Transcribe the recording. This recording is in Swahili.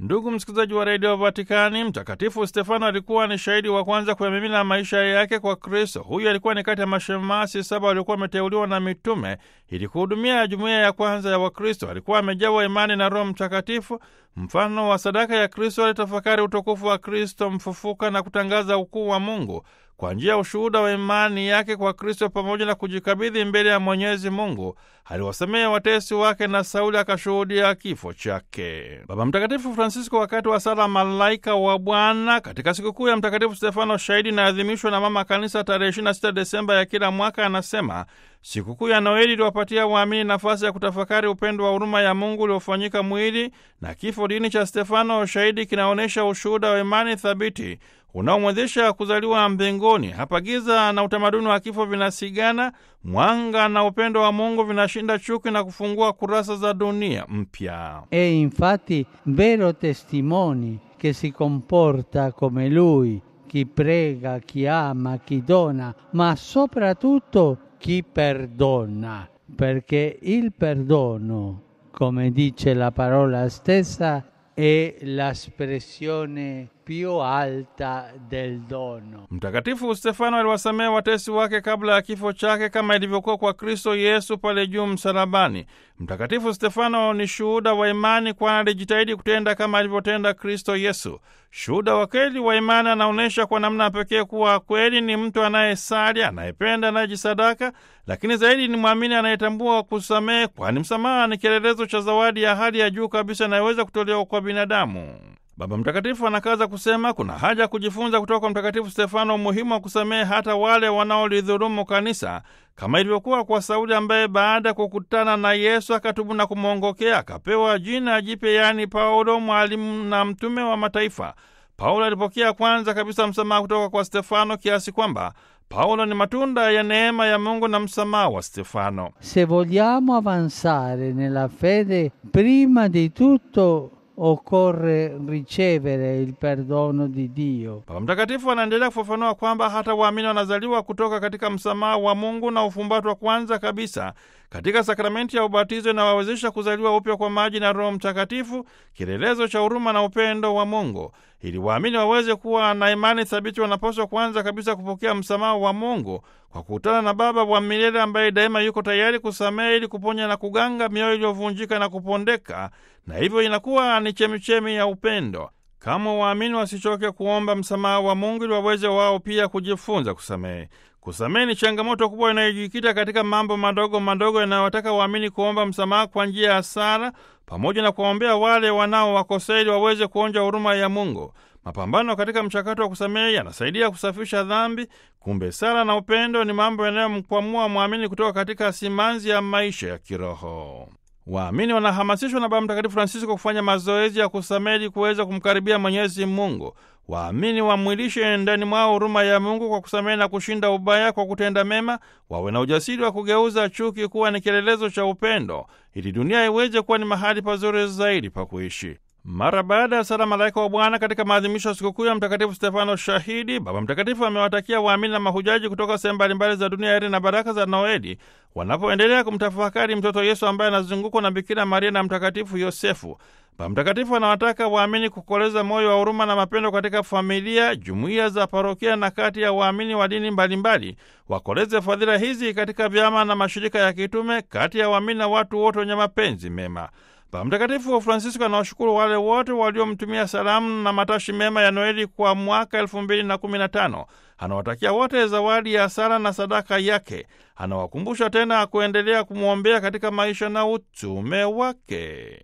Ndugu msikilizaji wa redio Vatikani, Mtakatifu Stefano alikuwa ni shahidi wa kwanza kuyamimina maisha yake kwa Kristo. Huyu alikuwa ni kati ya mashemasi saba waliokuwa wameteuliwa na mitume ili kuhudumia jumuiya ya kwanza ya Wakristo. Alikuwa amejawa imani na Roho Mtakatifu, mfano wa sadaka ya Kristo. Alitafakari utukufu wa Kristo mfufuka na kutangaza ukuu wa Mungu kwa njia ya ushuhuda wa imani yake kwa Kristo pamoja na kujikabidhi mbele ya Mwenyezi Mungu. Aliwasamehe watesi wake na Sauli akashuhudia kifo chake. Baba Mtakatifu Francisco, wakati wa sala Malaika wa Bwana katika sikukuu ya Mtakatifu Stefano shahidi inaadhimishwa na Mama Kanisa tarehe 26 Desemba ya kila mwaka, anasema sikukuu ya Noeli iliwapatia waamini nafasi ya kutafakari upendo wa huruma ya Mungu uliofanyika mwili na kifo dini cha Stefano shahidi kinaonyesha ushuhuda wa imani thabiti unaomwezesha kuzaliwa mbinguni. Hapa giza na utamaduni wa kifo vinasigana, mwanga na upendo wa Mungu vinashinda chuki na kufungua kurasa za dunia mpya. E infatti vero testimoni che si comporta come lui, chi prega, chi ama, chi dona, ma soprattutto chi perdona, perché il perdono, come dice la parola stessa, è l'espressione più alta del dono. Mtakatifu Stefano aliwasamehe watesi wake kabla ya kifo chake kama ilivyokuwa kwa Kristo Yesu pale juu msalabani. Mtakatifu Stefano ni shuhuda wa imani, kwani alijitahidi kutenda kama alivyotenda Kristo Yesu. Shuhuda wa kweli wa imani anaonyesha kwa namna pekee kuwa kweli ni mtu anayesali, anayependa, anayejisadaka, lakini zaidi ni mwamini anayetambua kusamehe, kwani msamaha ni kielelezo cha zawadi ya hali ya juu kabisa inayoweza kutolewa kwa binadamu. Baba Mtakatifu anakaza kusema kuna haja ya kujifunza kutoka kwa Mtakatifu Stefano umuhimu wa kusamehe hata wale wanaolidhulumu kanisa, kama ilivyokuwa kwa Sauli ambaye baada ya kukutana na Yesu akatubu na kumwongokea, akapewa jina jipya, yaani Paulo, mwalimu na mtume wa mataifa. Paulo alipokea kwanza kabisa msamaha kutoka kwa Stefano kiasi kwamba Paulo ni matunda ya neema ya Mungu na msamaha wa Stefano. Se vogliamo avanzare nella fede, prima di tutto occorre ricevere il perdono di Dio. Baba Mtakatifu anaendelea kufafanua kwamba hata waamini wanazaliwa kutoka katika msamaha wa Mungu na ufumbatwa kwanza kabisa katika sakramenti ya ubatizo inawawezesha kuzaliwa upya kwa maji na Roho Mtakatifu, kielelezo cha huruma na upendo wa Mungu. Ili waamini waweze kuwa na imani thabiti, wanapaswa kwanza kabisa kupokea msamaha wa Mungu kwa kukutana na Baba wa milele ambaye daima yuko tayari kusamehe ili kuponya na kuganga mioyo iliyovunjika na kupondeka, na hivyo inakuwa ni chemichemi ya upendo. Kama waamini wasichoke kuomba msamaha wa Mungu ili waweze wao pia kujifunza kusamehe. Kusamehe ni changamoto kubwa inayojikita katika mambo madogo madogo yanayotaka waamini kuomba msamaha kwa njia ya sala, pamoja na kuwaombea wale wanaowakosea ili waweze kuonja huruma ya Mungu. Mapambano katika mchakato wa kusamehe yanasaidia kusafisha dhambi. Kumbe sala na upendo ni mambo yanayomkwamua mwamini kutoka katika simanzi ya maisha ya kiroho. Waamini wanahamasishwa na Baba Mtakatifu Francisco kufanya mazoezi ya kusamehe ili kuweza kumkaribia Mwenyezi Mungu. Waamini wamwilishe ndani mwao huruma ya Mungu kwa kusamehe na kushinda ubaya kwa kutenda mema. Wawe na ujasiri wa kugeuza chuki kuwa ni kielelezo cha upendo, ili dunia iweze kuwa ni mahali pazuri zaidi pa kuishi. Mara baada ya sala Malaika wa Bwana katika maadhimisho ya sikukuu ya Mtakatifu Stefano Shahidi, Baba Mtakatifu amewatakia waamini na mahujaji kutoka sehemu mbalimbali za dunia heri na baraka za Noeli wanapoendelea kumtafakari mtoto Yesu ambaye anazungukwa na Bikira Maria na Mtakatifu Yosefu. Baba Mtakatifu anawataka waamini kukoleza moyo wa huruma na mapendo katika familia, jumuiya za parokia na kati ya waamini wa dini mbalimbali. Wakoleze fadhila hizi katika vyama na mashirika ya kitume, kati ya waamini na watu wote wenye mapenzi mema. Baba Mtakatifu wa Francisco anawashukuru wale wote waliomtumia salamu na matashi mema ya Noeli kwa mwaka elfu mbili na kumi na tano. Anawatakia wote zawadi ya sala na sadaka yake. Anawakumbusha tena kuendelea kumwombea katika maisha na utume wake.